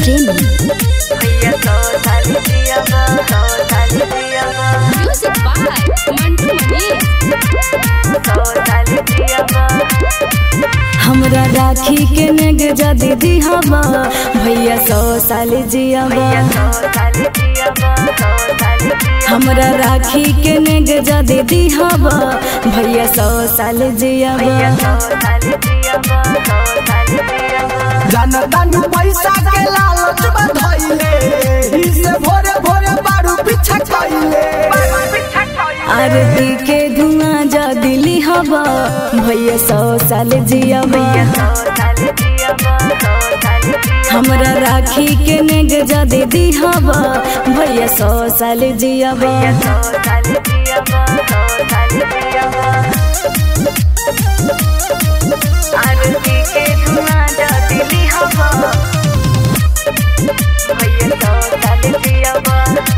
प्रेमी भैया सौ साल जियाबा सौ साल जियाबा म्यूजिक बाय मंटू मनीष सौ साल जियाबा हमरा राखी के नेग जदी दिहबा भैया सौ साल जियाबा सौ साल जियाबा सौ साल जियाबा हमरा राखी के नेग जदी दिहबा भैया सौ साल जियाबा सौ साल जियाबा सौ साल जियाबा जनता नु पैसा के लालच बधइले इसे भोरे भोरे बारू पीछा कइले आरती के धुआं जदी लिहबा भैया सौ साल जियाबा सौ साल जियाबा सौ साल जियाबा हमरा राखी के नेग जदी दिहबा भैया सौ साल जियाबा सौ साल जियाबा सौ साल जियाबा आरती के धुआं जाती लिहाबा भैया सौ साल जियाबा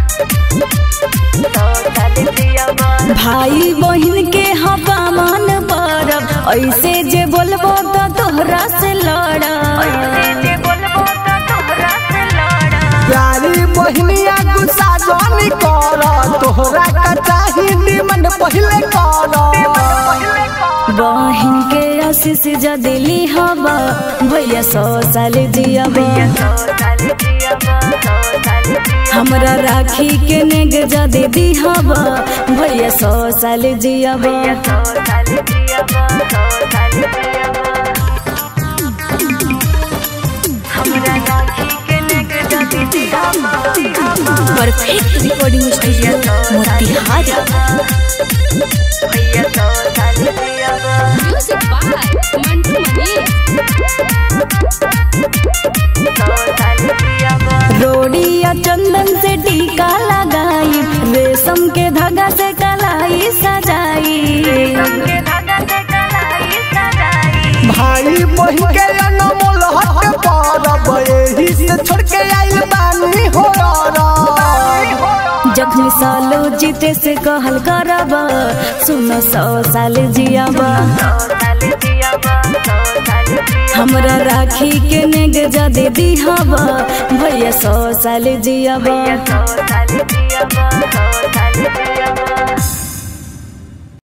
सौ साल जियाबा भाई बहन के हवा मान परब ऐसे जे बोलबो तो तोहरा से लड़ब जे बोलबो तो तोहरा से लड़ा प्यारी बहनिया गुस्सा जानी कर तोहरा का चाही निमन पहिले कर बहन के आशीष जदी लिहबा भैया सौ साल जियाबा सौ साल जियाबा सौ साल जियाबा हमरा राखी के नेग जदी दिहबा भैया सौ साल जियाबा सौ साल जियाबा सौ साल जियाबा हमरा राखी के नेग जाती दिहाबा दिहाबा परफेक्ट रिकॉर्डिंग स्टूडियो मोतिहारी भैया सौ साल जियाबा म्यूजिक बाय मंटू मनीष सौ साल जियाबा रोड़ी या चंदन से टीका लगाई रेशम के धागा से कलाई सजाई के धागा से कलाई सजाई भाई बहन के अनमोल हक परब एही से छोड़ के आइल बानी हो जख्मी सालो जीते से कहल करबा सुनो सौ साल जियाबा सौ साल जियाबा सौ साल जियाबा हमरा राखी के नेग जदे दिहबा भैया सौ साल जियाबा सौ साल जियाबा सौ साल जियाबा